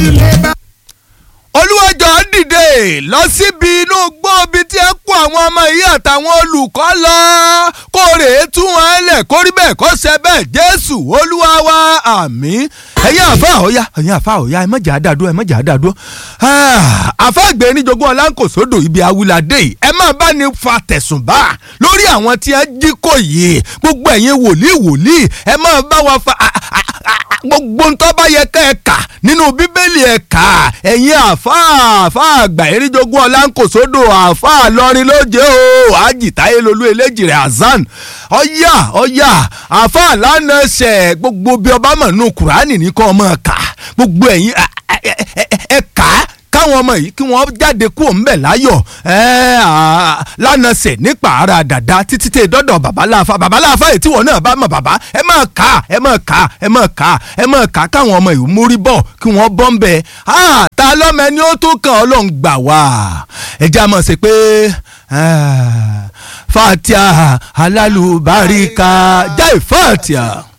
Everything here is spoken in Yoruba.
ilé bá. olúwàjọ dìde lọ síbi inú gbóbi tí ẹ kó àwọn ọmọ yìí àtàwọn olùkọ́ lọ kó rèé tú wọn lẹ̀ kó rí bẹ́ẹ̀ kó ṣe bẹ́ẹ̀ jésù olúwa wa àmín ẹ̀yin àfa ọ̀ya ẹ̀yin àfa ọ̀ya ẹ mọ̀jà àdàdúró ẹ mọ̀jà àdàdúró àfa àgbẹ̀ níjogún ọlánkòsódò ibi awilade yìí ẹ máa bá ní fa tẹ̀sùn bá lórí àwọn tí ẹ jí kò yìí gbogbo ẹ̀yin wòlíì wòlíì ẹ máa bá wa fa gbogbo ntọ́ bá yẹ ká ẹ kà nínú bíbélì ẹ kà ẹ̀yin àfa àfa àgbà eríjogún ọlánkòsódò àfa lọrin lóje o àjìtáyé lolú eléjìrè azan ọ̀yà ọ̀yà àfa lánàṣẹ gbogbo bí ọba mọ̀ nù kùránì ní kọ́ ọmọ kà gbogbo ẹ̀yin ẹ kà á káwọn ọmọ yìí kí wọ́n jáde kúrò ńbẹ̀ láyọ̀ lánàṣẹ̀ nípa ara dàda títí tẹ dọ́dọ̀ babaláfa babaláfa yìí tí wọ́n náà bá mọ̀ bàbá ẹ máa kà á ẹ máa kà á ẹ máa kà á ẹ máa kà á káwọn ọmọ yìí mórí bọ̀ kí wọ́n bọ́ ń bẹ̀ ta lọ́mọ ẹni ó tó kàn ọlọ́run gbà wá ẹ jẹ́ àmọ̀ sí pé fatia alálùbáríkà jáì fatia.